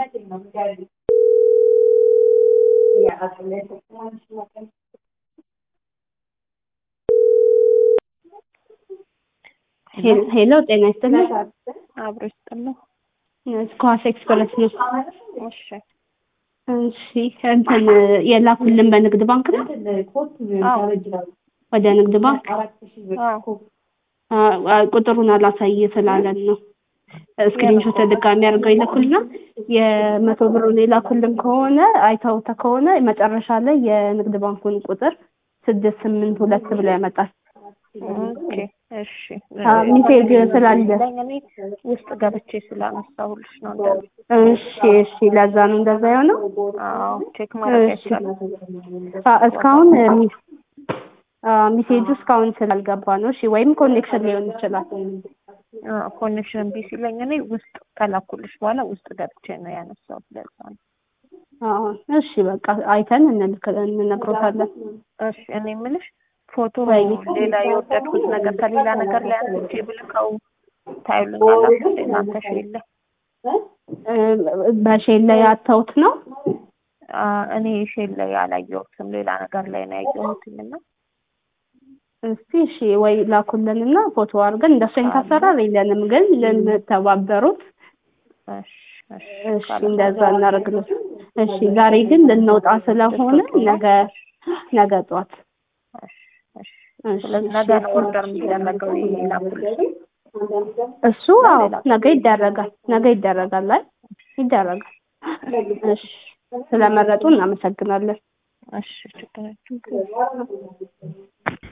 ሄሎ ጤና ይስጥልኝ። አብሮ ይስጥልኝ። ስኳስ ኤክስፕረስ ነው። እሺ እሺ እንትን የላኩልን በንግድ ባንክ ነው አዎ ወደ ንግድ ባንክ አዎ አ- ቁጥሩን አላሳይ ስላለን ነው። ስክሪንሾት ድጋሚ አድርገው ይልኩልና የመቶ ብሩን የላኩልን ከሆነ አይተውተ ከሆነ መጨረሻ ላይ የንግድ ባንኩን ቁጥር ስድስት ስምንት ሁለት ብሎ ያመጣል። ኦኬ እሺ አ፣ ሜሴጅ ስላለ ለኝ እኔ ውስጥ ገብቼ ስላነሳሁልሽ ነው እንደ እሺ እሺ፣ ለዛ ነው እንደዛ የሆነው። አዎ ቼክ ማድረግ እሺ አይቻልም። አ፣ እስካሁን ሚ- አ፣ ሜሴጁ እስካሁን ስላልገባ ነው። እሺ ወይም ኮኔክሽን ሊሆን ይችላል። ኮኔክሽን ቢ ሲለኝ እኔ ውስጥ ከላኩልሽ በኋላ ውስጥ ገብቼ ነው ያነሳሁት። ለዛ ነው። አዎ እሺ፣ በቃ አይተን እንልክ እንነግሮታለን። እሺ እኔ የምልሽ ፎቶ ወይ ሌላ የወደድኩት ነገር ከሌላ ነገር ላይ አንስቼ ብልከው ታዩልኛላችሁ እናንተ ሼል ላይ እ፣ በሼል ላይ ያተውት ነው። አ፣ እኔ ሼል ላይ አላየሁትም ሌላ ነገር ላይ ነው ያየሁትኝ እና እስቲ እሺ ወይ ላኩልንና ፎቶ አድርገን እንደሱ አይነት አሰራር የለንም፣ ግን ልንተባበሩት እሺ እሺ እሺ እንደዛ እናደርግልን። እሺ ዛሬ ግን ልንወጣ ስለሆነ ነገ ነገ ጧት እሺ እሺ እሺ ስለዚህ ነገ ነው ኦርደር የሚደረገው ይሄ ላኩልሽ እሱ አዎ ነገ ይደረጋል። ነገ ይደረጋል ላይ ይደረጋል። እሺ ስለመረጡ እናመሰግናለን። እሺ ችግር የለም።